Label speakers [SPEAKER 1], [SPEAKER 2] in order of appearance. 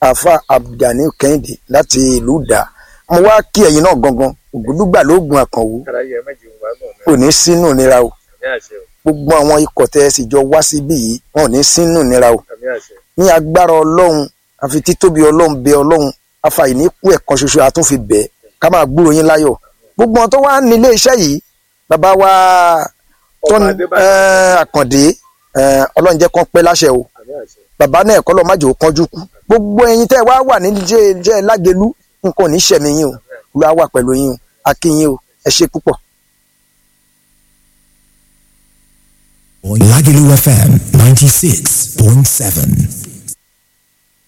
[SPEAKER 1] àfa abdulgani kẹ́hìndé láti ìlú dà mo wá kí ẹ̀yin náà gangan ògúdúgbà lóògùn àkànwò
[SPEAKER 2] káráyé méjì ń wá gùn mí.
[SPEAKER 1] kò ní sínú ìnira o
[SPEAKER 2] àmì àṣẹ o
[SPEAKER 1] gbogbo àwọn ikọ̀ tẹ́ ẹ sì jọ wá síbí yìí wọn ò ní sínú ìnira o
[SPEAKER 2] àmì àṣẹ.
[SPEAKER 1] ní agbára ọlọ́run àfi títóbi ọlọ́run bẹ ọlọ́run afàìní kú ẹ̀kan ṣoṣo àtúnfi bẹ̀ ká máa gbúrò yín láyọ̀ gbogbo wọn tó wá nílé iṣẹ́ yìí bàbá wa tó
[SPEAKER 2] ọba
[SPEAKER 1] ní
[SPEAKER 2] adébáyọ̀
[SPEAKER 1] àkàndé eh, ọlọ́run jẹ́ kán pẹ́ láṣẹ o
[SPEAKER 2] àmì àṣẹ.
[SPEAKER 1] bàbá náà kọ́ lọ́ọ́ má jò ó kánjú kú gbogbo ẹ̀yin tẹ́ ẹ wá wà nílé jẹ́ jẹ́ lágẹ̀lú nǹkan ò ní ṣẹ̀mí yín o olúwa wà pẹ̀lú yín o akínyín o ẹ ṣe púpọ̀.
[SPEAKER 3] Lagelu FM 96.7.